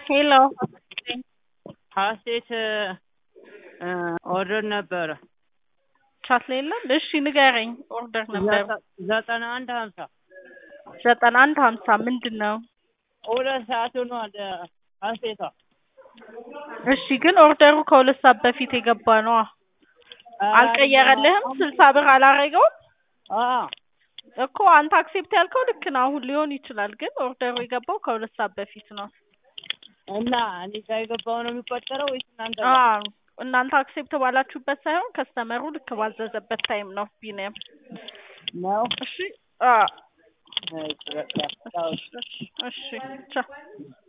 ሄሎ ሀሴት ኦርደር ነበረ ቻት ላይ የለም። እሺ ንገረኝ። ኦርደር ነበር ዘጠና አንድ ሀምሳ ዘጠና አንድ ሀምሳ ምንድን ነው? ሁለት ሰዓት ሆኗል። ሀሴቷ እሺ ግን ኦርደሩ ከሁለት ሰዓት በፊት የገባ ነዋ። አልቀየረልህም? ስልሳ ብር አላረገውም እኮ አንተ አክሴፕት ያልከው ልክ ነው። አሁን ሊሆን ይችላል፣ ግን ኦርደሩ የገባው ከሁለት ሰዓት በፊት ነው። እና እኔ ጋ የገባው ነው የሚቆጠረው ወይስ እናንተ ጋር? አዎ እናንተ አክሴፕት ባላችሁበት ሳይሆን ከስተመሩ ልክ ባዘዘበት ታይም ነው። ቢኒያም ነው? እሺ አዎ እሺ፣ በቃ ቻው። እሺ ቻው